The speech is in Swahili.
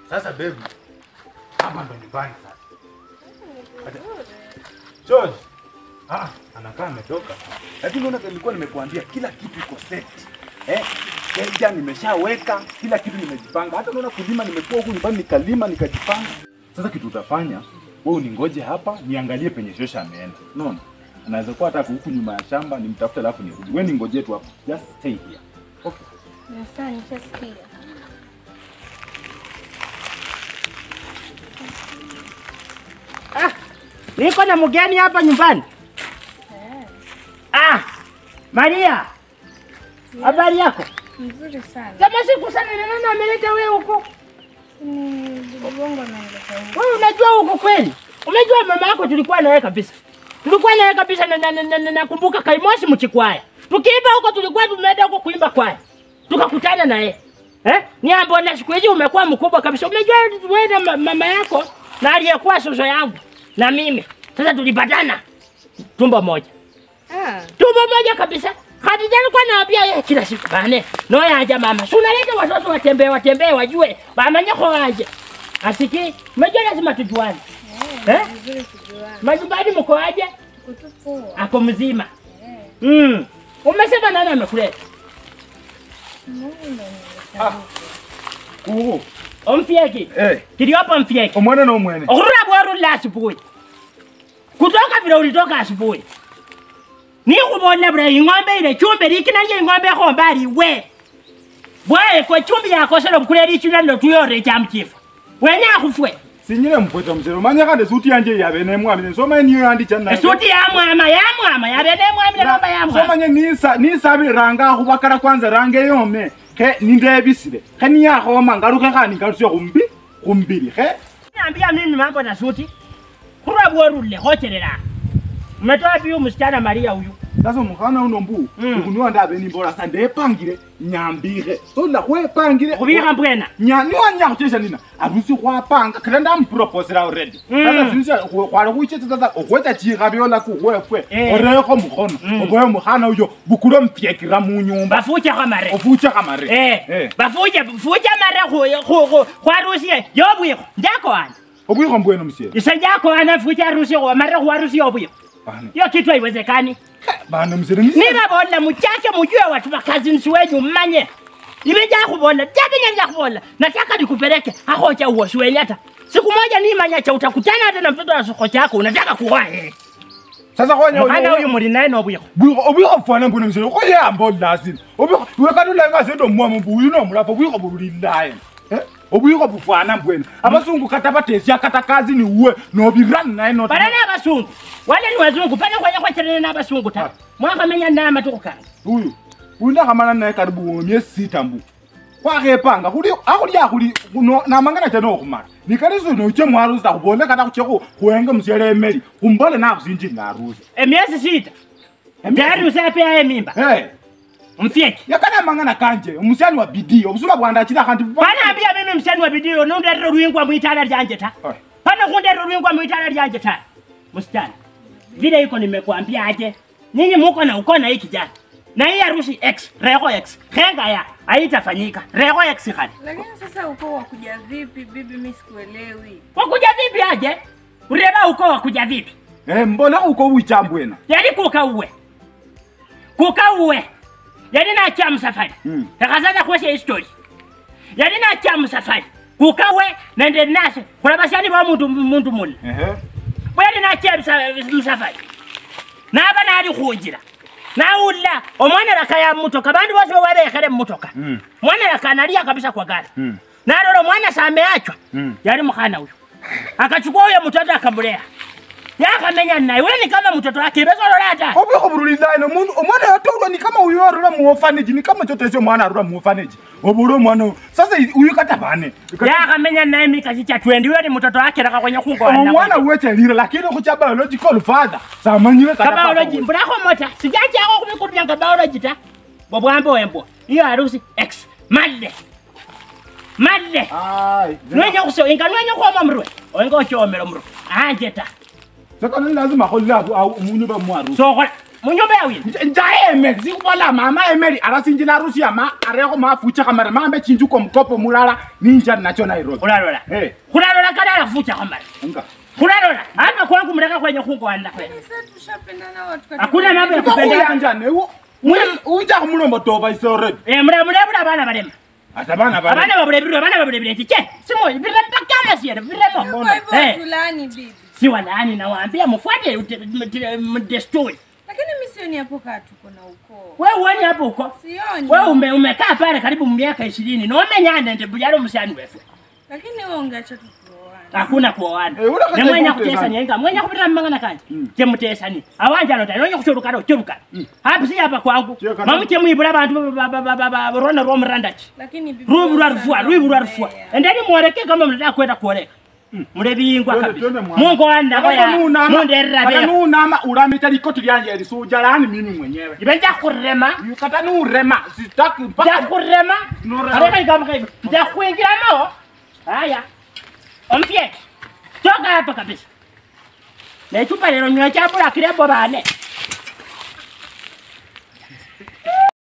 Sasa baby, hapa ndo nyumbani sasa. Acha- George. Ah, anakaa ametoka. Lakini unaona nilikuwa nimekuambia kila kitu iko set. Eh, keja nimeshaweka, kila kitu nimejipanga. Hata unaona kulima nimekuwa huku nyumbani nikalima nikajipanga. Sasa kitu utafanya, wewe uningoje hapa niangalie penye Shosha ameenda. Unaona? Anaweza kuwa hata huku nyuma ya shamba nimtafute alafu nirudi. Wewe ningoje tu hapo. Just stay here. Okay. Sawa, nishasikia. Ah, niko na mgeni hapa nyumbani. Ah, Maria. Habari yako? Mzuri sana. Kama siku sana ni nani ameleta wewe huko? Ni bibi wangu anaelekea huko. Wewe unajua huko kweli? Umejua mama yako tulikuwa naye kabisa. Tulikuwa naye kabisa na na- na- na- nakumbuka Kaimosi Mchikwaya. Tukiimba huko tulikuwa tumeenda huko kuimba kwaya. Tukakutana na yeye. Eh? Niambo na siku hizi umekuwa mkubwa kabisa. Umejua wewe na ma- mama yako na aliyekuwa sozo yangu na mimi. Sasa tulipatana tumbo moja. Ah, tumbo moja kabisa. Khadija alikuwa anawaambia yeye kila siku bane, no yaja mama, si unaleta watoto watembee watembee wajue bamanye ko waje. Asiki, umejua lazima tujuane. Eh? vizuri kujuana. Majumbani mko aje? Kutupoa. Ako mzima. Eh, Mm. Umesema nani amekuleta? Mungu ndo ameleta huko. Kuhu. Omfieki. Eh, Kiliopo mfieki. omwana na omwene. Okurura bweru la asubuhi. Kutoka vile ulitoka asubuhi. Ni kubola bra ing'ombe ile chumbe likina ye ing'ombe ko mbali we. Bwae kwa chumbi yako sero bukuleli chula ndo tuyore cha mchifu. Wenya akufwe. Sinyire mpweta mzero. Manya kande suti yanje yabe ne mwami. Soma niyo yandi channa. Esuti ya mwama ya mwama ya bene mwami namba ya mwama. somanye nisa nisabi ranga khubakara kwanza range yome khe nindebisile khe niyakhoma ngaluke khani ngaluse khumbi khumbili khe Niambia mimi mambo na suti. Kurwa bweru le hochelela. Umetoa biu msichana Maria huyu. sasa omukhana uno mbu Mm. ikuniwa ndabe nimbola sa ndepangile nyambikhe sola khwepangile Kubika mbwena. nya niwanya khuchesha nina arusi khwapanga khela ndamuproposela already Mm. sasa sinisa khwali khuichetsa sasa okhwecha chikhabyola kukhwefwe Eh. orekho mukhono Mm. oboye mukhana uyo bukule mpyekira munyumba Bafucha kwa mare. ofuche khamare Eh. Bafucha fucha mare khu khu khu kwarusie yobwiko. Njako ana. obwikho mbwene musiele Isajako ana fucha harusi kwa mare kwa harusi yobwiko. bana Hiyo kitu haiwezekani. bana musiele nisi Nibabola muchache mujue watu wa cousins wenyu mmanye. Nimejaa kubola, jabi nja kubola. Nataka nikupeleke ahocha uoshi wenye hata. Siku moja ni manya cha utakutana hata na mtoto wa soko chako unataka kuoa yeye. sasa khonya Mwana huyu muri naye no bwiko. bwikho obwikho bufwana mbwene musiele khoyamba olasile obwikho iwe kati ulenga sendo mwama mbu uyu nomulafa obwikho bulilaye obwikho bufwana mbwene abasungu kata batesya kata kazi ni uwe nobirani naye not Bana na basungu. Wale ni wazungu, pana kwanya kwa chelele na basungu ta. Mwaka menya na matuko kana. uyu uyu ndakhamala naye karibu myesi sita mbu kwakhepanga khuli akhuli akhuli kuno namangana cha nokhumala nikaliso noche mwarusi takhubole kata khuche khu- khuenge musiele emeli khumbole nakhusinjili narusi Emiezi sita. Tayari usapea mimba. hey. Mfieki. yakana mangana kanje omusyani wa bidii obusuma bwandachila khandi Pana ambia mimi msani wa bidii nundero rwingwa mwitala lyanje ta. Oi. Pana kundero rwingwa mwitala lyanje ta. Msichana. Vile iko nimekuambia aje. Nyinyi muko na uko na hii kijana. Na hii harusi X, Rego X. Henga ya haitafanyika. Rego X hadi. Lakini sasa uko wakuja vipi bibi, mimi sikuelewi. Wakuja vipi aje? Ureba uko wakuja vipi? Eh, mbona uko wicha mbwena Yali kuka uwe. Kuka uwe. Yali na cha msafari. Mm. Takazaza kwesha history. Yali na cha msafari. Kuka uwe nende nase. Kuna bashani ba muntu muntu muli. ehe Bwali na cha msa- msafari. Naba nali khunjira. Nawulla omwana rakaya mutoka bandu bose barekhere mutoka. Mm. Mwana rakanalia kabisa kwa gari. Mm. Nalolo mwana sameachwa. Mm. Yali mkhana huyo. Akachukua huyo mtoto akamlea. Yakamenya naye. Wewe ni kama mtoto wake. Bezolola hata. obwikho bulilaye nomundu omwana yatolwa ni kama uyu arula muofaneji ni kama chotesyo omwana arula muofaneji obula omwana uyu sasa uyu kata bane yakamenya naye mikasi cha twendi huyo ni mtoto wake raka kwenye kungoana omwana wechelile lakini khucha biological father samanyile kata papa kabaoloji uyu. mbulako mota sijachako kumikurubyanga baoloji ta bobwambo wembo iyo harusi x madde madde Ai, nwenya kuso inga nwenya kuoma mrwe oinga ochomera mrwe anje ta sasa ni lazima kholle abu- au- munyu bamwarusi sokola munyumba ya wili njaeme sikubola mama emeli arasinjila harusi yama areko mafucha kamera mambe chinjuko mkopo mulala ninja nacho nairobi kulalola Eh. kulalola kana alafucha kamara Nga. kulalola hapa kwangu mleka kwenye kungoana kwenu Sasa tushapendana watu katika- Hakuna mambo ya Uko kupendana. kuyanja newo uja kumulombo toba isoredi Eh, mule mule mule abana balema ata bana bana abana babulebirwe abana babulebire che simo birepakana siere biremo Kwa hivyo Eh. watulaani bibi. si walaani nawaambia mfuate ute- mt- m- desturi Lakini mimi sioni hapo kaa tuko na ukoo. we uoni hapo huko Sioni. we ume, umekaa pale karibu miaka ishirini nomenyane nje bujalo musani wefu Lakini wewe ungeacha tu kuoana. hakuna kuoana Eh, ula kata nemwenya ikute kutesani sana. enga mwenya kupitira mmangana kanje Mm. chemutesani awanjano tani nonya kuchorukana uchorukana hapi si hapa kwangu Chio kana- mamu chemwibula bantu ba- ba- ba- ba- ba- rona romurandachi Lakini bibi. rubu wewe rwarufua sana rwibu rwarufua umbea. endeni mwoleke kama mnataka kwenda kuoleka mule bingwa Twende, kabisa twende mwana. mungu wanakoya munderera kata bera nunama ulamita likoti lyanje lisuja lani mimi mwenyewe ibe njakurema kata nurema sitaki mpaka njakurema Nora- areka ikamka hivyo njakuingiramo haya omfyeke toka hapa kabisa nechupa lero nywa chapula kirebo bane